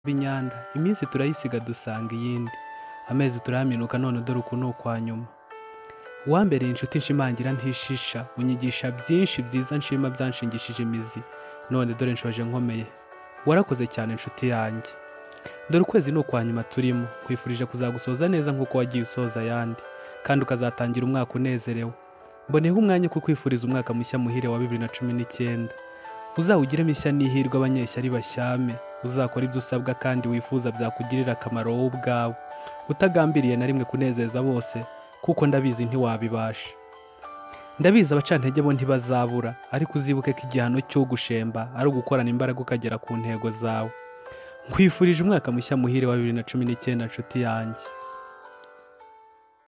inyanda iminsi turayisiga dusanga iyindi amezi turahaminuka none dore uku ni ukwa nyuma uwambereye inshuti nshimangira ntishisha unyigisha byinshi byiza nshima byanshingishije imizi none dore nshoje nkomeye warakoze cyane inshuti yanjye dore ukwezi ni ukwa nyuma turimo nkwifurije kuzagusoza neza nk'uko wagiye usoza ayandi kandi ukazatangira umwaka unezerewe mboneyeho umwanya wo kukwifuriza umwaka mushya muhire wa bibiri na cumi n'icyenda uzawugiremo ishya n'ihirwe abanyeshyari bashyame uzakora ibyo usabwa kandi wifuza byakugirira akamaro wowe ubwawe utagambiriye na rimwe kunezeza bose kuko ndabizi ntiwabibasha ndabizi abacantege bo ntibazabura ariko uzibuke ko igihano cyo gushemba ari ugukorana imbaraga ukagera ku ntego zawe nkwifurije umwaka mushya muhire wa bibiri na cumi n'icyenda nshuti yanjye